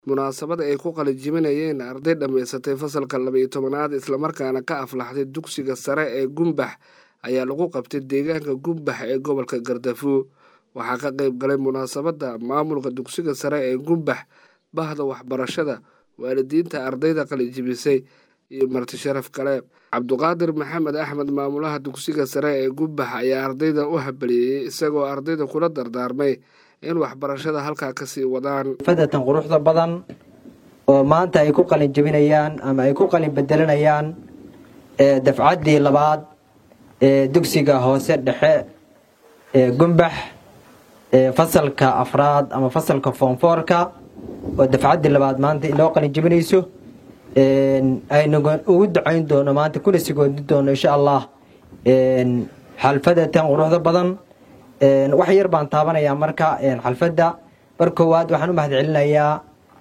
munaasabad ay ku qalinjibinayeen arday dhammaysatay fasalka laba iyo tobanaad islamarkaana ka aflaxday dugsiga sare ee gumbax ayaa lagu qabtay deegaanka gumbax ee gobolka gardafuo waxaa ka qayb galay munaasabadda maamulka dugsiga sare ee gumbax bahda waxbarashada waalidiinta ardayda qalinjibisay iyo marti sharaf kale cabduqaadir maxamed axmed maamulaha dugsiga sare ee gumbax ayaa ardayda u habalieyey isagoo ardayda kula dardaarmay in waxbarashada halkaa kasii wadaan fadatan quruxda badan oo maanta ay ku qalin jebinayaan ama ay ku qalin bedelanayaan dafcaddii labaad ee dugsiga hoose dhexe ee gumbax fasalka afraad ama fasalka foomfoorka oo dafcaddii labaad maanta inoo qalin jebinayso aynu ugu ducayn doono maanta kuna sigoodi doono insha allah xalfadatan quruxda badan wax yar baan taabanayaa marka xalfadda mar koowaad waxaan u mahad celinayaa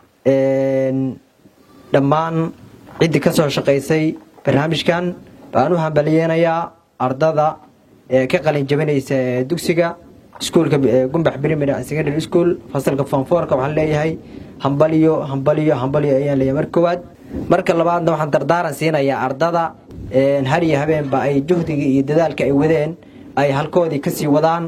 dhammaan ciddii ka soo shaqaysay barnaamijkan baan u hambaliyeynayaa ardada ee ka qalin jabinaysa ee dugsiga iskuulka gumbax primary secondary school fasalka fonfoorka waxaan leeyahay hambaliyo hambaliyo hambaliyo ayaan leeyahay mar koowaad marka labaadna waxaan dardaaran siinayaa ardada har iyo habeenba ay juhdiga iyo dadaalka ay wadeen ay halkoodii kasii wadaan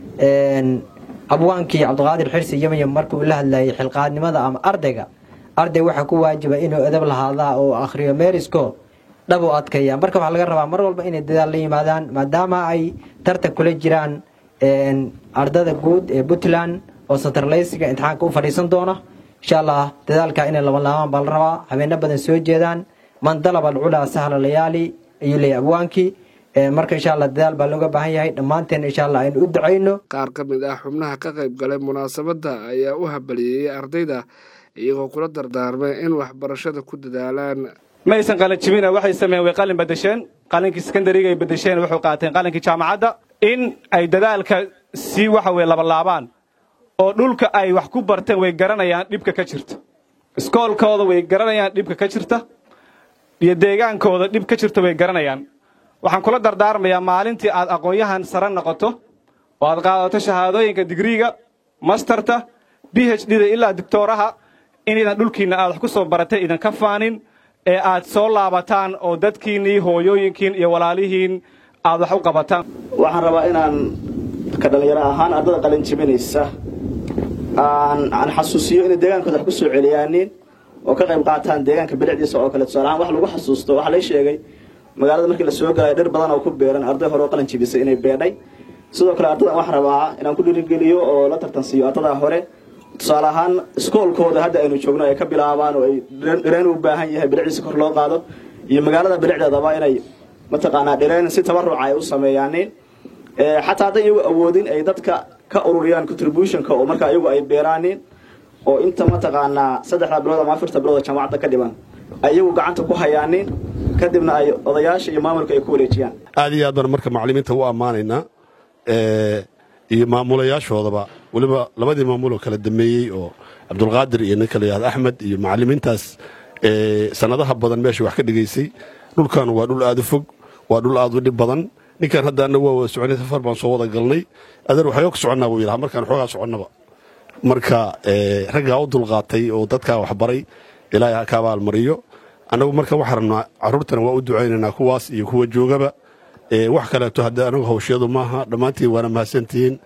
abwaankii cabdiqaadir xirsi yamyam markuu la hadlayay xilqaadnimada ama ardayga arday waxaa ku waajiba inuu edab lahaadaa oo akhriyo meerisko dhab u adkaya marka waxaa laga rabaa mar walba inay dadaal la yimaadaan maadaama ay tartan kula jiraan ardada guud ee puntland oo santarlaysiga imtixaanka u fadhiisan doona insha allah dadaalka inay labanlaabaan baa la rabaa habeeno badan soo jeedaan man dalaba alculaa sahla layaali ayuu leeyahy abwaankii marka insha allah dadaal baa looga baahan yahay dhammaanteen insha allah aynu u ducayno qaar ka mid ah xubnaha ka qayb galay munaasabadda ayaa u habaliyeeyey ardayda iyagoo kula dardaarmay in waxbarashada ku dadaalaan ma aysan qalin jibina waxay sameeyeen way qalin badasheen qalinkii sekondariga ay badasheen wuxuu qaateen qalinkii jaamacadda in ay dadaalka sii waxa weye labalaabaan oo dhulka ay wax ku barteen way garanayaan dhibka ka jirta iskoolkooda way garanayaan dhibka ka jirta iyo deegaankooda dhib ka jirta way garanayaan waxaan kula dardaarmayaa maalintii aad aqoon-yahan sare noqoto oo aad qaadato shahaadooyinka digriiga mastarta b h d da ilaa doctooraha inaydan dhulkiinna aad wax ku soo baratay idanka faanin ee aad soo laabataan oo dadkiinnii hooyooyinkiin iyo walaalihiin aad wax u qabataan waxaan rabaa inaan ka dhallinyaro ahaan ardada qalin jibinaysa aan xasuusiyo inay deegaankooda wax ku soo celiyaanin oo ka qayb qaataan deegaanka bilicdiisa oo kale tusaale ahaan wax lagu xasuusto waxaa lay sheegay magaalada markii la soo galayo dhir badan oo ku beeran arday hore oo qalin jibisay inay beedhay sidoo kale ardadan waxaan rabaa inaan ku dhiirigeliyo oo la tartansiiyo ardadaa hore tusaale ahaan iskoolkooda hadda aynu joogno ay ka bilaabaan oo ay dhireen u baahan yahay bilicdiisa kor loo qaado iyo magaalada bilicdeedaba inay mataqaanaa dhireen si tabaruca ay u sameeyaanin xataa hadday iyagu awoodin ay dadka ka ururiyaan contributionka oo markaa iyagu ay beeraanin oo inta mataqaanaa saddexda bilood ama afarta bilood oo jaamacadda ka dhiban ay iyagu gacanta ku hayaanin kadibna ay odayaasha iyo maamulka ay ku wareejiyaan aad iyo aad baan marka macallimiinta u ammaanaynaa iyo maamulayaashoodaba weliba labadii maamuloo kala dameeyey oo cabdulqaadir iyo ninka layihahdo axmed iyo macallimiintaas sannadaha badan meesha wax ka dhigaysay dhulkan waa dhul aad u fog waa dhul aad u dhib badan ninkan hadda anna waa wada soconay safar baan soo wada galnay adeer waxayoo ka soconnaa buu yidhaha markaan xoogaa soconnaba marka raggaa u dulqaatay oo dadkaa waxbaray ilaahay ha ka abaalmariyo annagu marka waxaa rabnaa carruurtana waa u ducaynaynaa kuwaas iyo kuwa joogaba wax kaleeto hadda anagu hawshyadu maaha dhammaantiin waana mahadsantihiin